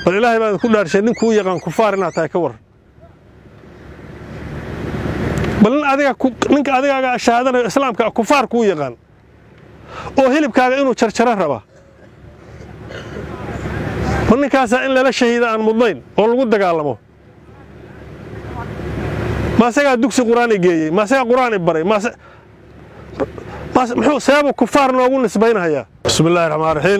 bal ilaahay baa idinku dhaarshay nin kuu yaqaan kufaar inaad tahay ka warran bal nin adiga ninka adigaaga shahaadanayo islaamka kufaar kuu yaqaan oo hilibkaaga inuu jarjaro raba bal ninkaasaa in lala shahiida aan mudnayn oo lagu dagaalamo ma asagaa dugsi qur-aani geeyey ma asagaa qur-aani baray muxuu seebuu kufaar noogu nisbaynhayaa bismi illahi raxmaan raxiim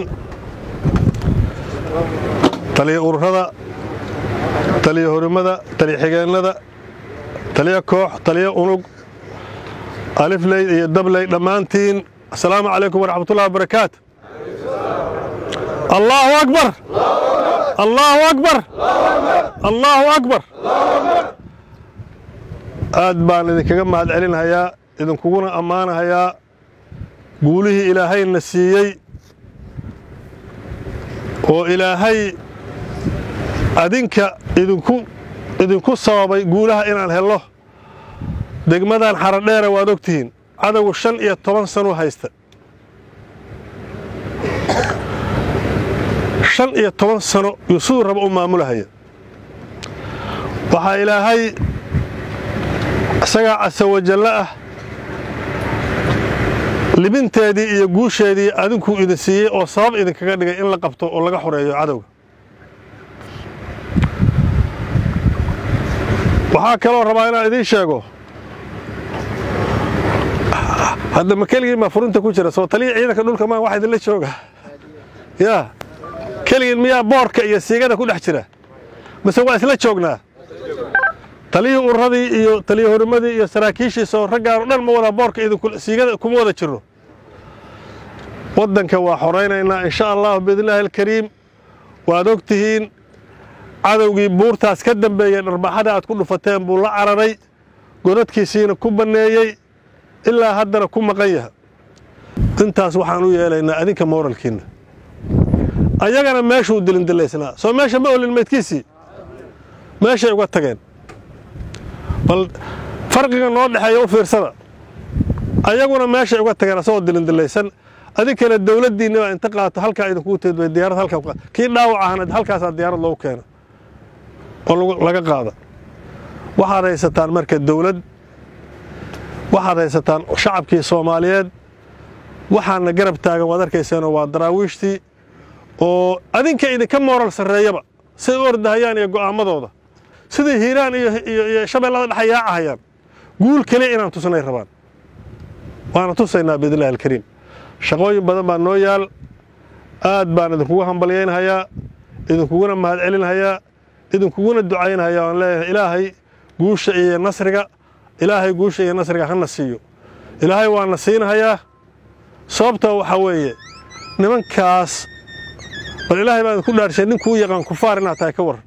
taliya ururada taliya horimada taliya xigeennada taliya koox taliya unug alifley iyo dabley dhammaantiin assalaamu calaykum waraxmatullahi wabarakaatu allaahu akbar allaahu akbar allaahu akbar aad baan idinkaga mahad celinhayaa idinkuguna ammaanahayaa guulihii ilaahayna siiyey oo ilaahay adinka idinku idinku sababay guulaha inaan hello degmadan xaradheera waad og tihiin cadowgu shan iyo toban sanuu haysta shan iyo toban sano yuu siduu raba u maamulahaya waxaa ilaahay isagaa casawajallo ah libinteedii iyo guusheedii adinkuu idin siiyey oo sabab idinkaga dhigay in la qabto oo laga xoreeyo cadowga waxaa kaloo rabaa inaan idiin sheego hadda ma keligiin baa furinta ku jira soo taliya ciidanka dhulka maa wax idinla jooga yaa keligiin miyaa boorka iyo siigada ku dhex jira mise waa isla joognaa taliyii ururadii iyo taliya horimadii iyo saraakiishiisa oo raggaan o dhan ma wada boorka siigada kuma wada jirno waddanka waa xoraynaynaa insha allahu biidnillaahi alkariim waad og tihiin cadowgii buurtaas ka dambeeyey dharbaxada aad ku dhufateen buu la cararay godadkiisiina ku banneeyey ilaa haddana ku maqan yaha intaas waxaan u yeelaynaa adinka mooralkiinna ayagana meeshuu dilindilaysnaa soo meesha ma olin maydkiisii meeshay uga tageen bal farqiga noo dhexeeya u fiirsada ayaguna meeshay uga tageen asagoo dilindilaysan adinkana dawladdiinna baa inta qaato halkaa idinku teed bay diyaarad halkaa kii dhaawac ahana halkaasaa diyaarad loogu keena oo laga qaada waxaad haysataan marka dawlad waxaad haysataan shacabkii soomaaliyeed waxaana garab taagan waad arkayseenoo waa daraawiishtii oo adinka idinka mooral sarreeyaba siday u ordahayaan iyo go'aamadooda sidai hiiraan iyo shabeellada dhexa yaacahayaan guul keliya inaan tusnay rabaan waana tusaynaa biidnillahi alkariim shaqooyin badan baa noo yaal aad baan idinkugu hambalyaynhayaa idinkuguna mahad celinhayaa idinkuguna ducaynhayaa waan leeyahay ilaahay guusha iyo nasriga ilaahay guusha iyo nasriga hana siiyo ilaahay waana siinhayaa sababtoo waxaa weeye nimankaas bal ilaahay baa idinku dhaarshay nin kuu yaqaan kufaar inaad tahay ka warran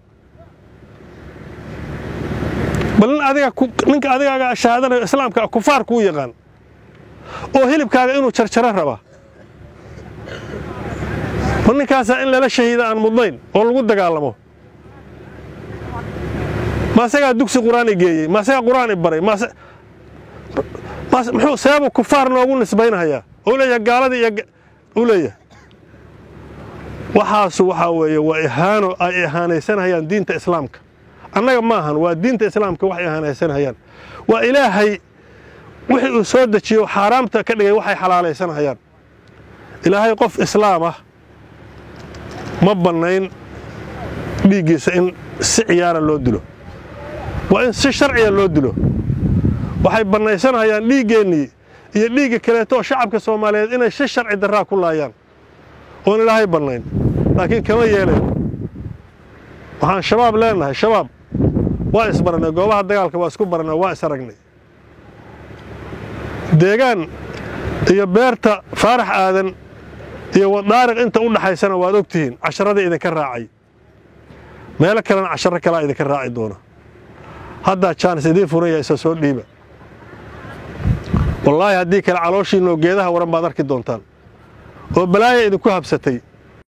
bal nin adiga ninka adigaaga shahaadanayo islaamka kufaar kuu yaqaan oo hilibkaaga inuu jarjaro raba bal ninkaasaa in lala shahiida aan mudnayn oo lagu dagaalamo ma asagaa dugsi qur-aani geeyey ma asagaa qur-aani baray muxuu seebuu kufaar noogu nisbaynhayaa oo leeyahay gaaladii iyo u leeyahay waxaasu waxaa weeye waa ihaano ay ihaanaysanhayaan diinta islaamka annaga maahan waa diinta islaamka wax ihaanaysanhayaan waa ilaahay wixii uu soo dejiyo xaaraamta ka dhigay waxay xalaalaysanhayaan ilaahay qof islaam ah ma bannayn dhiiggiisa in si ciyaara loo dilo waa in si sharciya loo dilo waxay bannaysanhayaan dhiiggeennii iyo dhiigga kaleeto oo shacabka soomaaliyeed inay si sharci darraa ku laayaan oon ilaahay bannayn laakiin kama yeelayn waxaan shabaab leenahay shabaab waa isbarannay goobaha dagaalka waa isku barannay waa is aragnay deegaan iyo beerta faarax aadan iyo wadaariq inta u dhaxaysana waad og tihiin casharadii idinka raacay meelo kalena casharo kalaa idinka raaci doona haddaa jaanis idiin furan yahay isa soo dhiiba wallaahi haddii kale calooshiinoo geedaha waran baad arki doontaan oo balaaya idinku habsatay